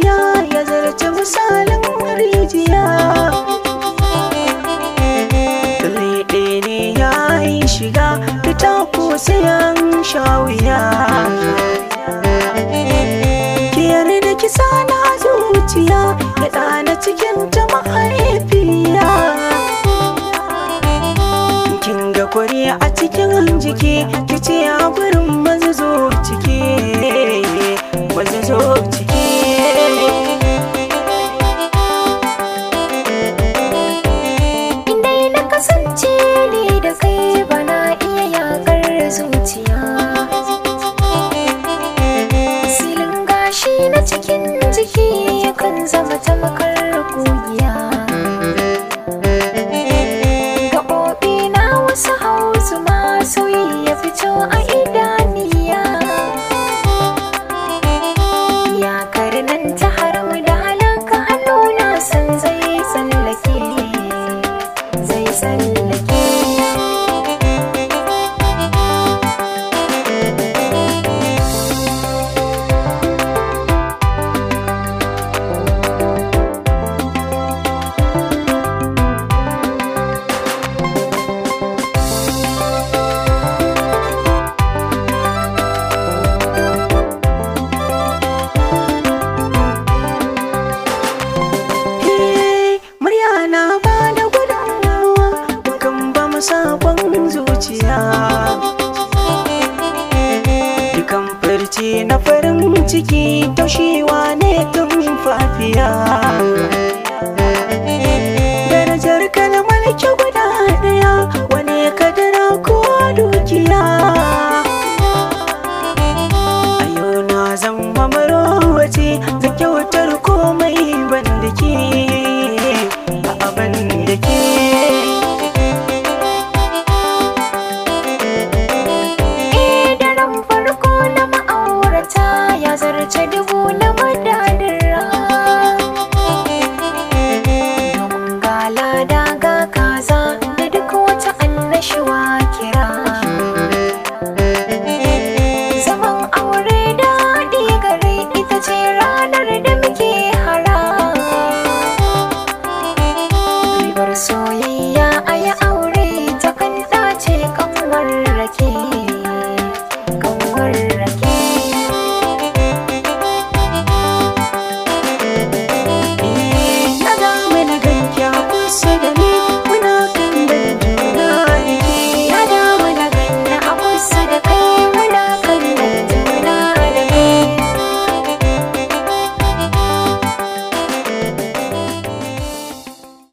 soyayya ya zarce misalin rijiya Leɗe ne ya yi shiga fita ko sayan shawiya Ki yarda ki sana zuciya ya ɗana cikin ta mahaifiya Kin ga kwari a cikin jiki ki ce a gurin mazu zo ciki mazu zo ciki Indai na kasance ni da kai bana iya yakar zuciya Silin gashi na cikin jiki yakan zama tamakar kugiya Gaɓoɓi na wasu hausu masu ya fito a idaniya Ya nan ta haram da halaka hannu na san zai tsallake zai tsallake Eh, murya na ba da gudunmawa kan ba mu sakon zuciya dukan farce na farin ciki taushewa ne tun fafiya darajar kalmar ki guda ɗaya wani kadara ko dukiya a yau na zama marowace zan kyautar komai ban da ke a abin da ke Eh daren farko na ma'aurata ya zarce dubu na madadara Domin ga lada ga kaza da duk wata annashuwa kira Zaman aure daɗi gare ita ce ranar da muke hara Ribar soyayya a yi aure ta kan ɗace kanwar rake